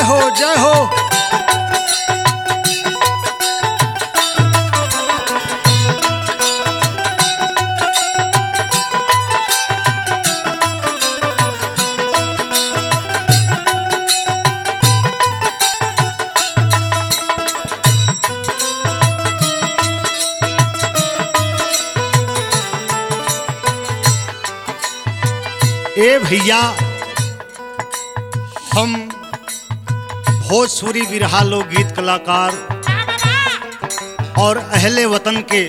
हो जय हो ए भैया हम भोजपुरी बिरहा लोकगीत कलाकार और अहले वतन के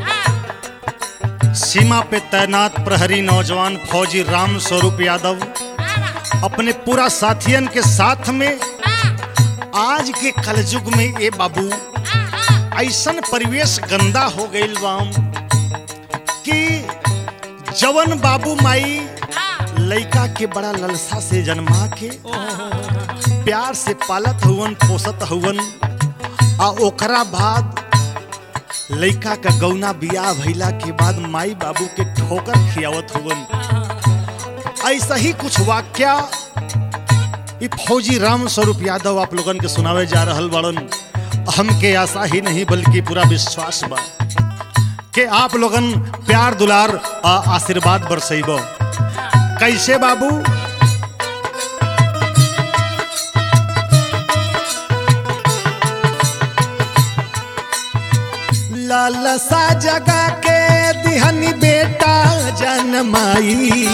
सीमा पे तैनात प्रहरी नौजवान फौजी राम स्वरूप यादव अपने पूरा साथियन के साथ में आज के कलयुग में ये बाबू ऐसन परिवेश गंदा हो गईल बाम कि जवन बाबू माई लइका के बड़ा ललसा से जन्मा के प्यार से पालत हुवन पोसत हुवन आ ओकरा बाद लइका का गौना बियाह भइला के बाद माई बाबू के ठोकर खियावत हुवन ऐसा ही कुछ वाक्या ई फौजी राम स्वरूप यादव आप लोगन के सुनावे जा रहल बड़न हमके आशा ही नहीं बल्कि पूरा विश्वास बा कि आप लोगन प्यार दुलार आ आशीर्वाद बरसैबो कैसे बाबू लालसा जगा के दिहनी बेटा जनमाई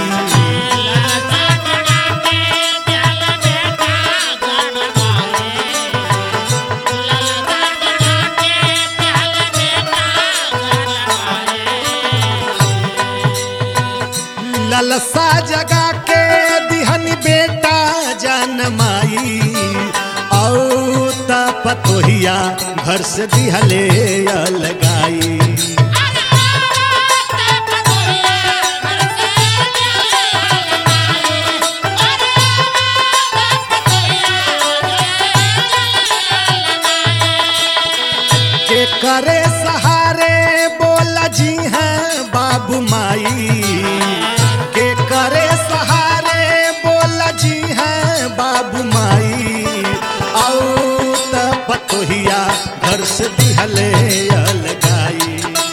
ललसा जगा के दिहन बेटा जनमाई औ त पतोहिया घर से दिहले अलगाई के करे सहारे बोला जी हैं बाबू माई के करे सहारे बोला जी हैं बाबू माई आओ त पतोहिया घर से दिहले अलगाई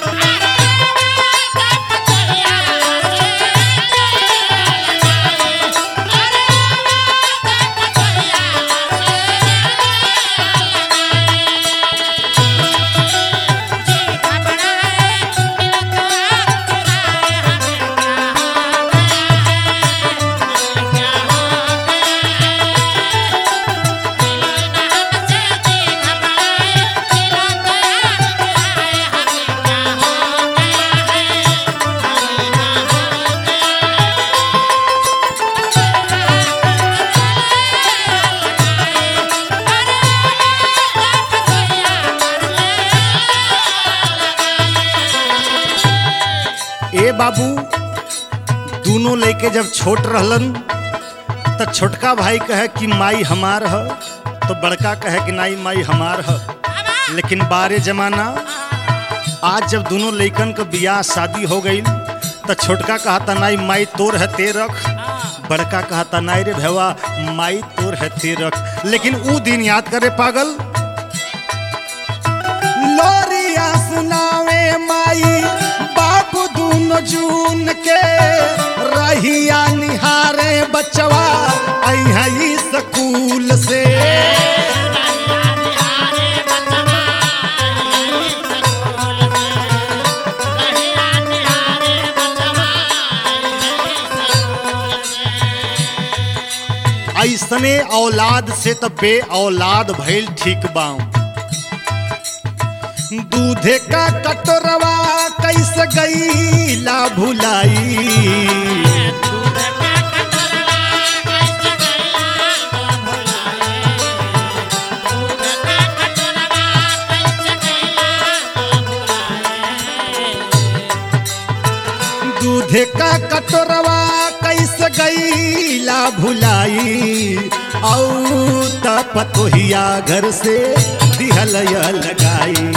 ए बाबू दोनों लेके जब छोट रहलन त छोटका भाई कहे कि माई हमार ह तो बड़का कहे कि नाई माई हमार ह लेकिन बारे जमाना आज जब दोनों लइकन का बियाह शादी हो गई त छोटका कहता नाई माई तोर है ते रख बड़का कहता नाई रे भैवा माई तोर है ते रख लेकिन ऊ दिन याद करे पागल लोरिया सुनावे माई बाबू दूनो जून के रहिया निहारे बचवा आई स्कूल से ऐसने औलाद से तो बे औलाद भइल ठीक बाऊ दूधे का कटोरवा कैसे गईला भुलाई दूधे का कटोरवा कैसे गईला भुलाई औ त पतोहिया घर से दिहल लगाई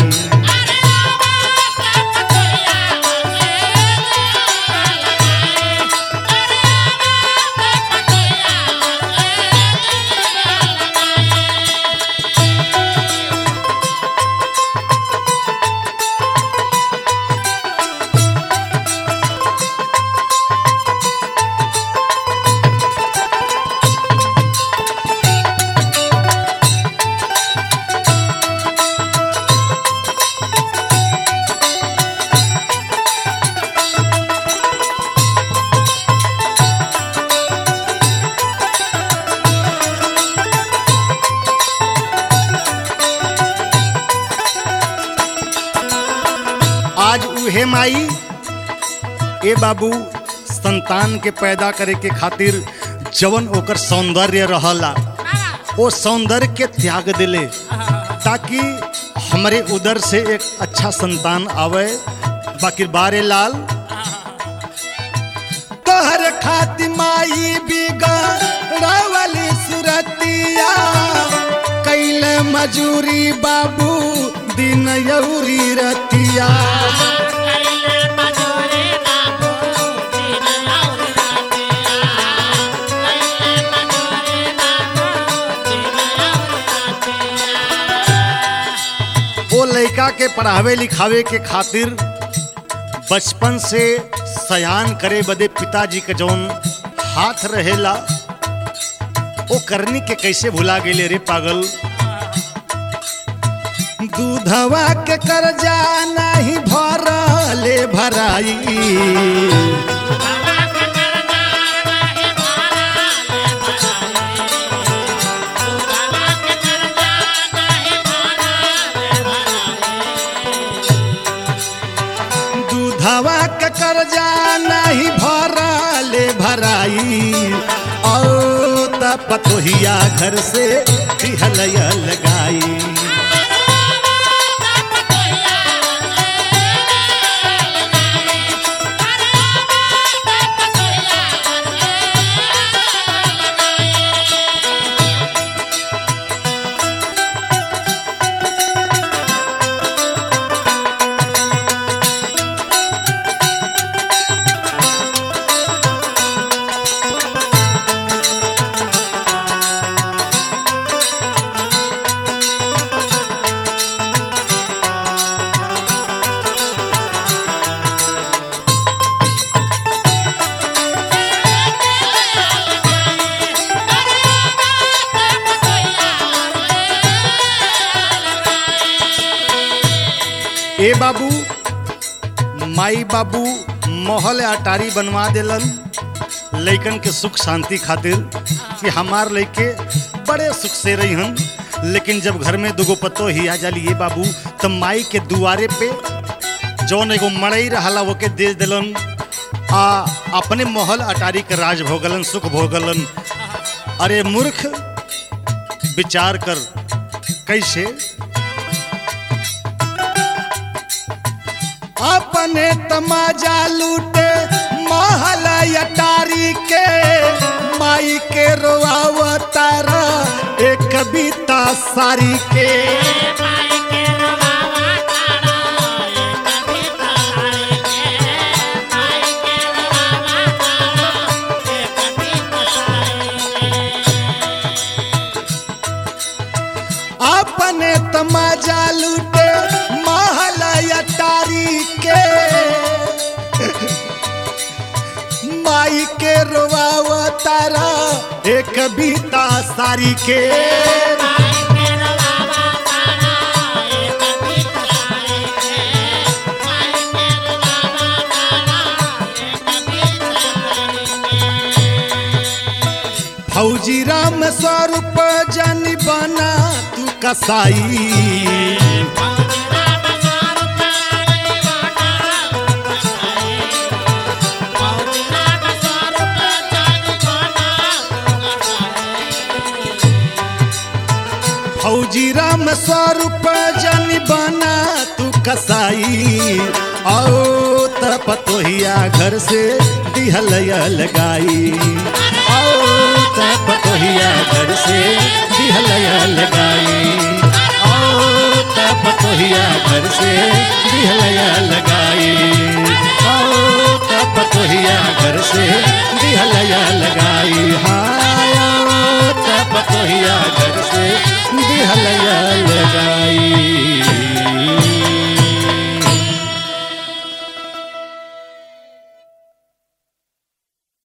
माई ए बाबू संतान के पैदा करे के खातिर जवन ओकर सौंदर्य रहला वो सौंदर्य के त्याग दिले ताकि हमारे उधर से एक अच्छा संतान आवे बाकी बारे लाल तोहर खाति माई बिगड़ावली सुरतिया कैले मजूरी बाबू दिन यौरी रतिया वो लड़का के पढ़ावे लिखावे के खातिर बचपन से सयान करे बदे पिताजी के जौन हाथ रहेला वो करनी के कैसे भुला गेले रे पागल दूधवा के कर्जा नहीं भरले भराई दूधवा के कर्जा नहीं भरले भराई औ त पतोहिया घर से दिहलया लगाई ए बाबू माई बाबू महल अटारी बनवा देलन लइकन के सुख शांति खातिर कि हमार लइके बड़े सुख से रही हन लेकिन जब घर में दुगो पत्तो ही आ जाली ये बाबू तो माई के दुआरे पे जौन एगो मड़ई रहला वो के दे दिलन आ अपने महल अटारी के राज भोगलन सुख भोगलन अरे मूर्ख विचार कर कैसे अपने तमाजा लूटे महल अटारी के माई के रोआवतारा एक कविता सारी के अपने तमाजा लूटे महल अटारी के माई के रोआवतारा एक कविता सारी के फौजी राम स्वरूप जन बना तू कसाई फौजी राम स्वरूप जन बना तू कसाई आओ त पतोहिया घर से दिहलया लगाई आओ त पतोहिया घर से दिहलया लगाई आओ त पतोहिया घर से दिहलया लगाई आओ त पतोहिया घर से दिहलया लगाई हाय आओ त पतोहिया घर से दिहलया लगाई